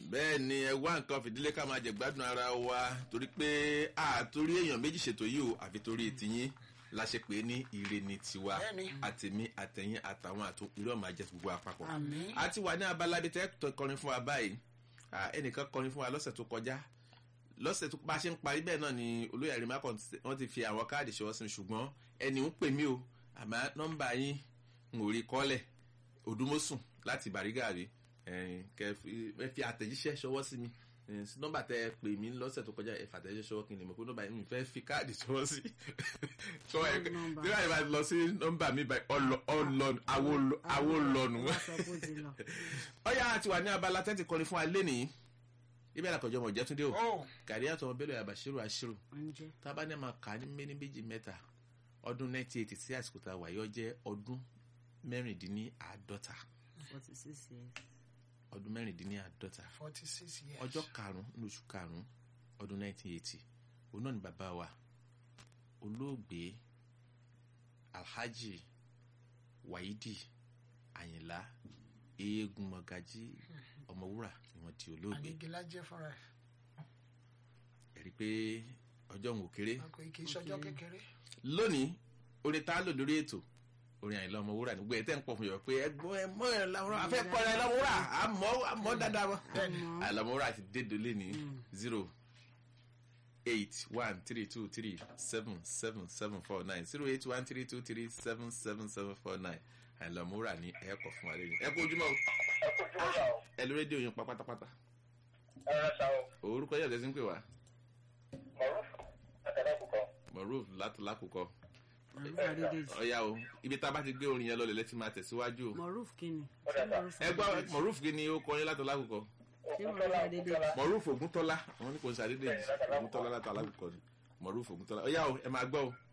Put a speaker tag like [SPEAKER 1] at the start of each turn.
[SPEAKER 1] bẹ́ẹ̀ ni ẹ wá nǹkan fìdílé ká máa jẹ̀gbádùn ara wa torí pé àtòrí èèyàn méjì ṣètò yìí o àfi torí tiyín la ṣe pé ní ire ni tiwa
[SPEAKER 2] Bẹ́ẹ̀ni.
[SPEAKER 1] àtẹ̀mí àtẹ̀yìn àtàwọn àtò irú ọ̀ma jẹ́ gbogbo àpapọ̀.
[SPEAKER 2] Àmín.
[SPEAKER 1] a ti wà ní abala ibi tẹ́ tó kọrin fún wa báyìí Ah, ẹnìkan kọrin fún wa lọ́sẹ̀ tó kọjá lọ́sẹ̀ tó bá a ṣe ń parí bẹ́ẹ̀ náà ni olóyè àrímá kan ti- wọ́n ti fi àwọn káàdì ṣọwọ́ sí mi ṣùgbọ́n ẹni ń pè mí o àmọ́ nọ́mbà yín ń ò rí kọ́lẹ̀ òdúmọ̀sùn láti bàrígàrí ẹ̀ẹ́n, kẹ́ fi- ẹ fi àtẹ̀jíṣẹ́ ṣọwọ́ sí mi ẹ̀ẹ́n, sí nọ́mbà tẹ́ ẹ pè mí lọ́sẹ̀ tó kọjá ẹ fàtẹ̀jíṣẹ́ ṣọwọ́ kí n lè mọ̀ pé nọ́mbà yín mi fẹ́ fi káàdì ṣọwọ́ sí ṣọwọ́ ẹ
[SPEAKER 3] Wrong number.
[SPEAKER 1] tí wọ́n bá lọ sí nọ́mbà mi báyìí ọlọ- ọlọ́nu awolọ- awolọ́nu
[SPEAKER 3] wọ́n sọ bó ti lọ.
[SPEAKER 1] ọyá àti wà ní abala tẹ́tì kọrin fún alẹ́ nìyí ibẹ̀ làkọjọ́ ọmọ ìjẹ́túndé o
[SPEAKER 2] ó
[SPEAKER 1] gàrí àtọmọ bẹ́lẹ̀ àbàṣírò àṣírò
[SPEAKER 3] oúnjẹ
[SPEAKER 1] tábà ní àmà kà ní méní méjì mẹ́ta ọdún 1980 sí àsìkò tá a wà yọ jẹ́ ọdún mẹ́rìndínláàádọ́ta
[SPEAKER 3] forty six years.
[SPEAKER 1] ọdún mẹ́rìndínláàádọ́ta
[SPEAKER 2] forty six years.
[SPEAKER 1] ọjọ́ karùn-ún ní oṣù karùn-ún ọdún 1980 òun náà ni bàbá wa olóògbé alhaji waidi àyìnlá eégún mọ̀gájí ọmọwúrà ni wọ́n di olóògbé
[SPEAKER 2] ànígilá jẹ́ fúnra ẹ̀
[SPEAKER 1] ẹ̀rí pé ọjọ́ òun ò kéré
[SPEAKER 2] àpò kì í ṣọjọ́ kékeré.
[SPEAKER 1] lónìí orin tá a lò lórí ètò orin àyìnlá ọmọwúrà nígbà ẹ̀ tẹ́ ń pọ̀ fún yọ̀ pé ẹgbọ́n ẹ mọ́ ẹ lọ́wọ́ afẹ́ kọ́ ẹ lọ́wọ́rà àmọ́ àmọ́ dáadáa wọn. àyìnlá ọmọwúrà ti dé dolé ní zero eight one three two three seven seven seven four nine zero eight one three two three seven seven seven four nine àyìnlá ọmọwúrà ní ẹ̀kọ́ fún wa lẹ́yìn ẹ kú ojúmọ́ o
[SPEAKER 4] ẹ kò jùmọ̀ yà ó
[SPEAKER 1] ẹ lórí rédíò yín pa pátápátá
[SPEAKER 4] ẹ rẹ sa o
[SPEAKER 1] orúkọ yẹ̀ lẹ́sìn pé wá
[SPEAKER 4] mọ̀rúfù àtàlákùkọ
[SPEAKER 1] moruf látọlákùkọ
[SPEAKER 3] Maruf Adédèjì.
[SPEAKER 1] ọ̀yá o ibi tá a bá ti gbé orin yẹn lọ lẹ́lẹ́ tí máa tẹ̀síwájú o.
[SPEAKER 3] Maruf kini.
[SPEAKER 4] Ó
[SPEAKER 3] Ṣé
[SPEAKER 4] dàgbà.
[SPEAKER 3] Maruf
[SPEAKER 1] ẹ gbọ́
[SPEAKER 3] Adédèjì?
[SPEAKER 1] mọ̀rúfù kí ni ó kọrin látọ̀ lákòókò
[SPEAKER 3] Ṣé Maruf Adédèjì?
[SPEAKER 1] mọ̀rúfù ògúntọ́lá àwọn ní kò ń sàdédé mọ̀rúfù ògúntọ́lá látọ̀ lákòókò ni mọ̀rúfù ògúntọ́lá ọ̀yá o ẹ máa gbọ́ o